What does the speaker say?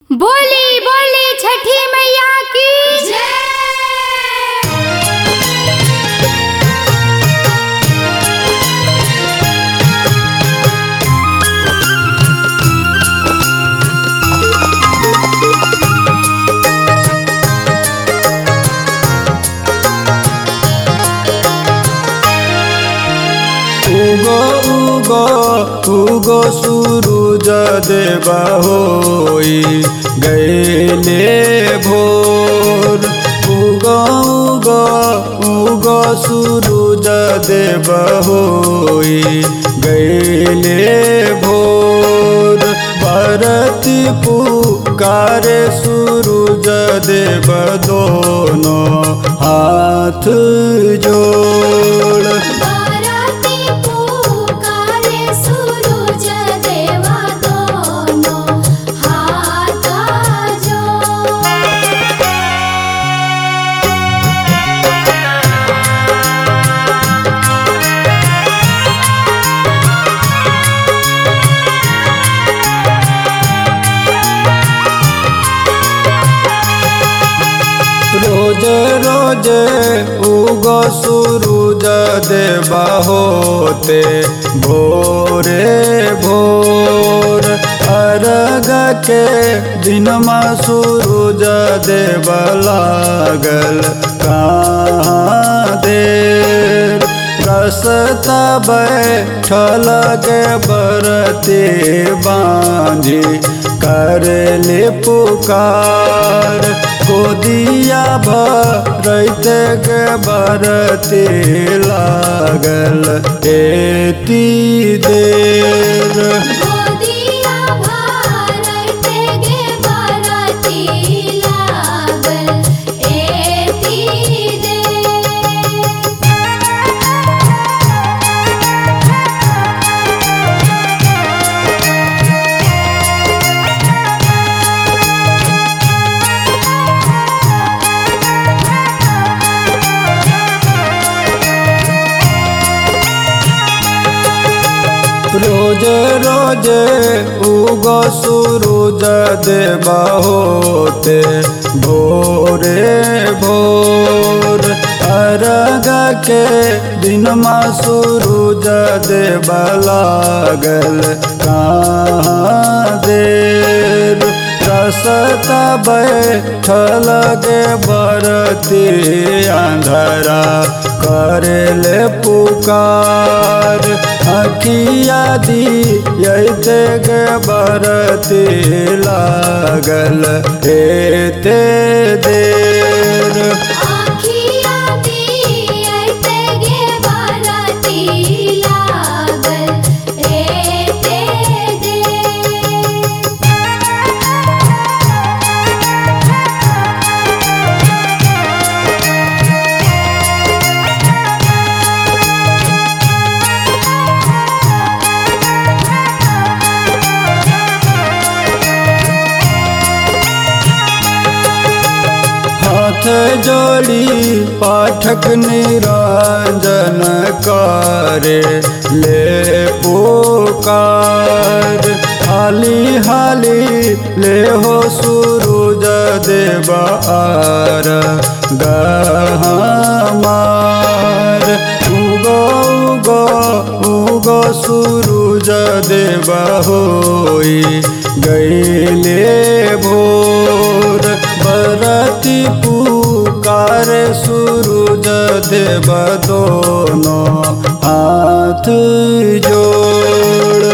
बोली बोली छठी मैया की उगो उगो उगो सूरज देवा होई गैले भोर उगो उगो उगो सूरज देवा होई गैले भोर भरती पुकारे सूरज देव दोनों हाथ जोड़ बाराती पुकारे सूरज देवा दोनों हाथ जोड़ रोज रोज उगो सूरज देवा होते भोरे भोर अर्घ के दिन में सूरज देव लागल कहाँ देर रसता बैठल के बरते बांझी करले पुकार गोदिया भरते के बरते लागल एती देर गोदिया भरते गे बाराती लागल एती दे रोज रोज उगो सूरज देवा होते भोरे भोर अर्घ के दिन में सूरज देवा लागल कहाँ देर रसता बैठल के बरती अंधरा करले पुकार अखिया दियते के बरती लागल एते देर आखिया दियते गे बाराती लागल एते दे हाथ जोड़ी पाठक निरंजन करे ले पुकार हाली हाली ले हो सूरज देव आर गहमार उगो उगो उगो सूरज देव होई गैले भोर बरती पुकार सूरज देव दोनों हाथ जोड़